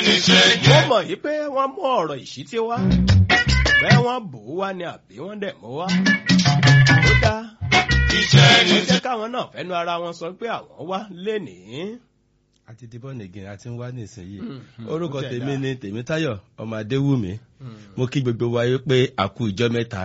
ní ṣe wọ́n jẹ́. mọ̀ yí pé wọ́n mú ọ̀rọ̀ ìṣítí wá bẹ́ẹ̀ wọ́n bò ó wá ni àbí wọ́n dẹ̀ mọ́ wá. ó dá Iṣẹ́ ní ó jẹ́ káwọn náà fẹ́nu ara wọn sọ pé àwọn wá lénìí. àti ti bọ́ọ̀nì gìn àti ń wá nísìnyí Mm, orúkọ ó tẹ̀ tèmi dá. ni tèmítáyọ̀ ọmọ adéwùmí mo kí gbogbo wa yí pé a kú ìjọ mẹ́ta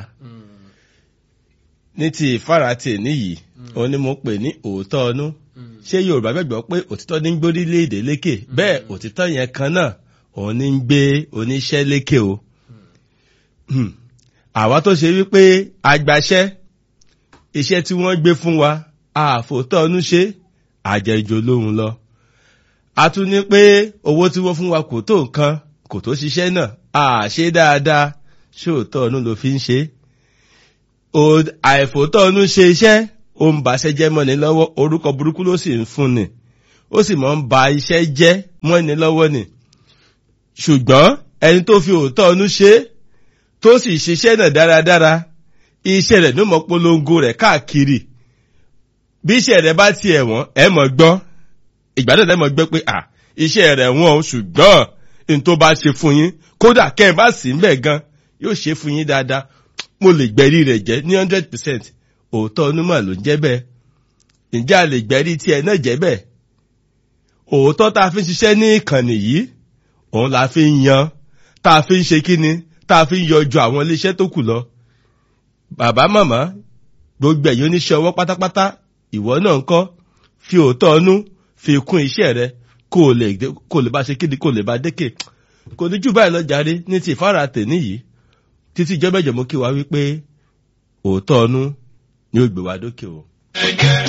ní ti ìfáratì níyì òun ni mo pè ní òótọ́ ọnú ṣé yorùbá gbàgbọ́ pé òtítọ́ ní ń gbé orílẹ̀-èdè lékè bẹ́ẹ̀ òtítọ́ yẹn kan náà òun ní ń gbé oníṣẹ́ lékè o Hmm. àwa tó ṣe wípé agbaṣẹ́ iṣẹ́ tí wọ́n gbé fún wa àfòótọ́ ọnú ṣe àjẹjò lóhun lọ a tún ní pé owó tí wọ́n fún wa kò tó nǹkan kò tó ṣiṣẹ́ náà àṣe dáadáa ṣé òótọ́ ọnú ló fi ń ṣe O- àìfòótọ́ ọnú ṣe iṣẹ́ ó ń baṣẹ́ jẹ́ mọ́ni lọ́wọ́ orúkọ burúkú ló sì ń fún ni ó sì mọ́ ń ba iṣẹ́ jẹ́ mọ́ni lọ́wọ́ ni ṣùgbọ́n ẹni tó fi òótọ́ ọnú ṣe é, tó sì ṣiṣẹ́ náà dáradára iṣẹ́ rẹ̀ ló mọ̀ polongo rẹ̀ káàkiri bí iṣẹ́ rẹ̀ bá tiẹ̀ wọ́n ẹ mọ̀ gbọ́ ìgbà náà lẹ́mọ̀ gbọ́ pé à iṣẹ́ rẹ̀ wọ́n o ṣùgbọ́n n tó bá ṣe fún yín kódà kẹ́ ẹ bá sì ń bẹ̀ gan yóò ṣe fún yín dáadáa mo lè gbẹ̀rí rẹ̀ jẹ́ ní hundred percent òótọ́ onímọ̀ ló ń jẹ́ bẹ́ẹ̀ ǹjẹ́ a lè gbẹ̀rí tiẹ̀ náà jẹ́ bẹ́ẹ̀ òótọ́ tá a fi ń ṣiṣẹ́ ní ìkànnì yìí òun la fi ń yan tá a fi ń ṣe kíni tá a fi ń yọjú àwọn iléeṣẹ́ tó kù lọ bàbá màmá gbogbo ẹ̀yin oníṣẹ́ ọwọ́ pátápátá ìwọ náà ń kọ́ fi òótọ́ ọnú fi kún iṣẹ́ rẹ kó o lè dé- kó o lè bá ṣe kíni kó o lè bá dékè kò ní jù báyìí lọ jàre ní ti ìfára tèní yìí títí ìjọba ìjọba kí wa wípé òótọ́ ọnú ni ó gbé wa dókè o. jẹ́.